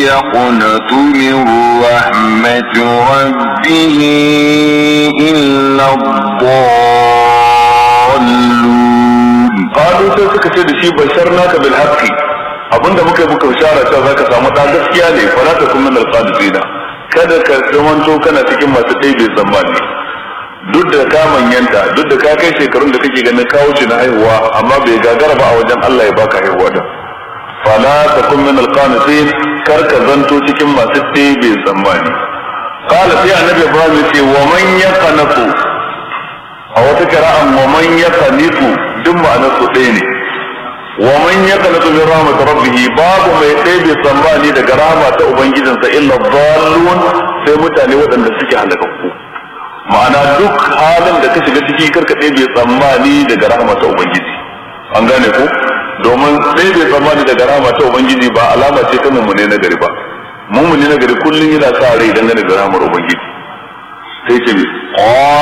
يقنط من رحمة ربه إلا الضالون qalu sai suka ce da shi basharnaka bil haqqi abinda muka yi muka bishara cewa zaka samu da gaskiya ne fa la takun min al qadisina kada ka zamanto kana cikin masu ɗaibe tsammani duk da ka manyanta duk da ka kai shekarun da kake ganin kawo shi na haihuwa amma bai gagara ba a wajen Allah ya baka haihuwa da fala takun min al qanitin kar ka zanto cikin masu ɗaibe tsammani qala sai annabi Ibrahim ya ce wa man yaqnatu a wata kira'an wa man yaqnitu duk ma'anar su ɗaya ne wa man yaqnatu min rahmat rabbih babu mai ɗebe tsammani daga rahama ta ubangijinsa illa dhallun sai mutane waɗanda suke halakakku ma'ana duk halin da ka shiga ciki karka ɗebe tsammani daga rahama ta ubangiji an gane ko domin ɗebe tsammani daga rahama ta ubangiji ba alama ce ta mummune na gari ba mummune na gari kullum yana sa rai dangane da rahamar ubangiji sai ce